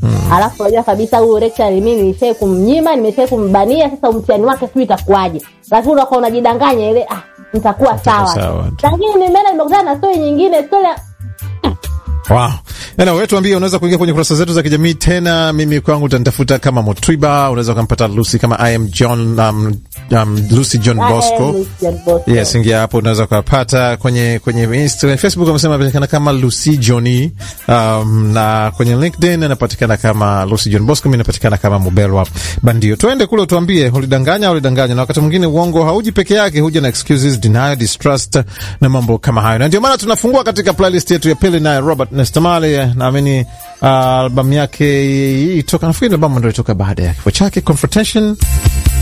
alafu unajua kabisa huyu lecturer mimi nimeshai kumnyima nimeshai kumbania sasa mtihani wake sijui itakuwaje lakini unakuwa unajidanganya ile ah nitakuwa sawa sawa tu. lakini nimeenda nimekutana na stori nyingine stori ya- Wow. Ena, wewe tuambie, unaweza kuingia kwenye kurasa zetu za kijamii tena. Mimi kwangu utanitafuta kama Motwiba, unaweza ukampata Lucy kama I am John, um, um, Lucy John Ah, eh, Bosco. Lucian Bosco. Yes, ingia hapo unaweza ukapata kwenye kwenye Instagram, Facebook amesema anapatikana kama Lucy Johnny, um, na kwenye LinkedIn anapatikana kama Lucy John Bosco, mimi napatikana kama Mubelwa Bandio. Tuende kule utuambie ulidanganya ulidanganya, na wakati mwingine uongo hauji peke yake, huja na excuses, denial, distrust na mambo kama hayo, na ndio maana tunafungua katika playlist yetu ya pili naye Robert Nestamale, naamini uh, albamu yake hii toka, nafikiri albamu ndio ilitoka baada ya kifo chake Confrontation